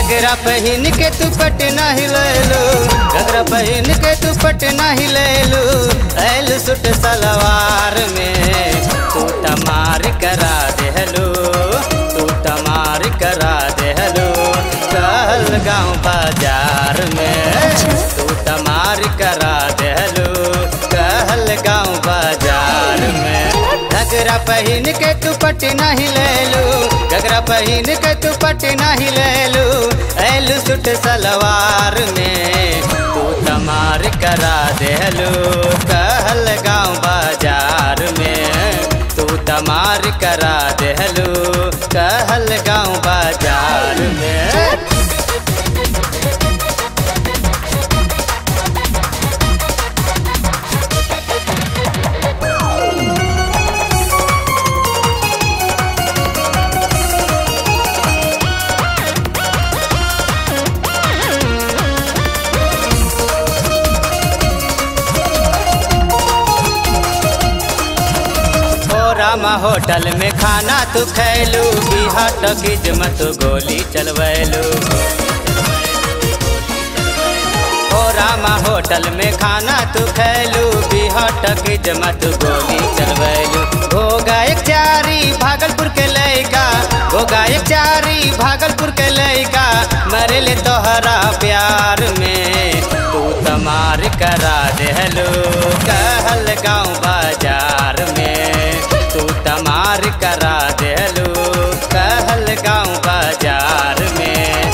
घगरा पहन के तू पटना हिलेलू घगरा पहन के तू पटना हिलेलू ऐल सुट सलवार में तू तमार करा देहलू तू तमार करा देहलू कहल गाँव बाजार में तू तमार करा देहलू कहल गाँव बाजार में घगरा पहन के तू पटना हिलेलू घगरा पहन के तू पटना हिलेलू ऐलू सुट सलवार में तू तमार करा देहलू कहल गाँव बाजार में तू तमार करा देहलू कहल गाँव बाजार में ओ रामा होटल में खाना तू खैलू बिहार टकीज मत गोली चलवैलू ओ रामा होटल में खाना तू खैलू बिहार टकीज मत गोली चलवैलू हो गायक चारी भागलपुर के लैका हो गायक चारी भागलपुर के लैका मरले तोहरा प्यार में तू तमार करा देहलू कहल गाँव बाजार में तू तमार करा देहलू कहल गाँव बाजार में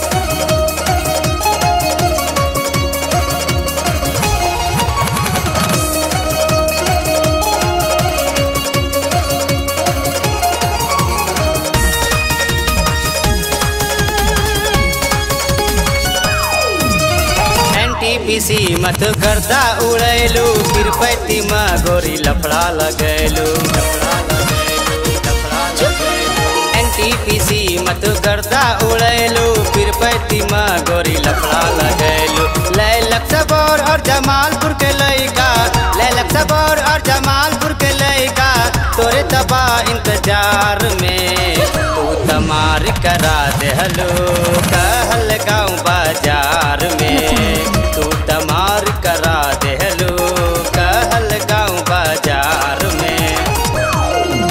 एनटीपीसी मत गर्दा उड़ैलू तिरुपति में गोरी लफड़ा लगैलू लफड़ा लगैलू लफड़ा लगैलू एनटीपीसी मत गर्दा उड़ैलू तिरुपति में गोरी लफड़ा लगैलू लैलक सबौर और जमालपुर के लइका लैलक सबौर और जमालपुर के लइका तोरे तबा इंतजार में तू तमार करा देहलो कहल गाँव बाजार में तू तमार करा देहलो कहल गाँव बाजार में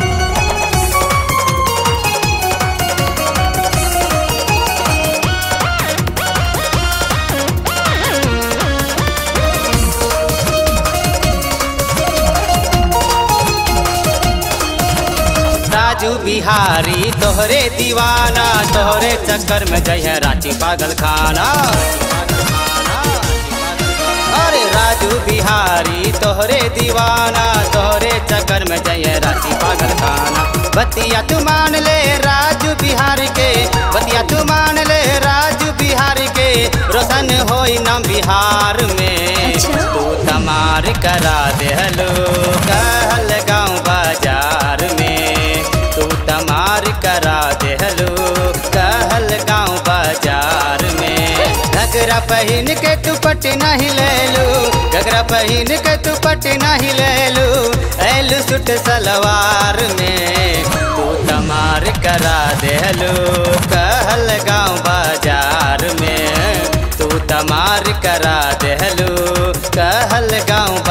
राजू बिहारी तोहरे दीवाना तोहरे चक्कर में जय रांची पागल खाना अरे राजू बिहारी तोहरे दीवाना तोहरे चक्कर में जय रांची पागल खाना बतिया तू मान ले राजू बिहार के बतिया तू मान ले राजू बिहार के रोशन होई नाम बिहार में तू तमार करा देहलो कहल गाँव बाजार में तू तमार करा देहलो कहल गाँव बाजार में घगरा पहन के तू पटना हिलेलू घगरा पहन के तू पटना हिलेलू ऐलू सुट सलवार में तू तमार करा देहलो कहल गाँव बाजार में तू तमार करा देहलो कहल गाँव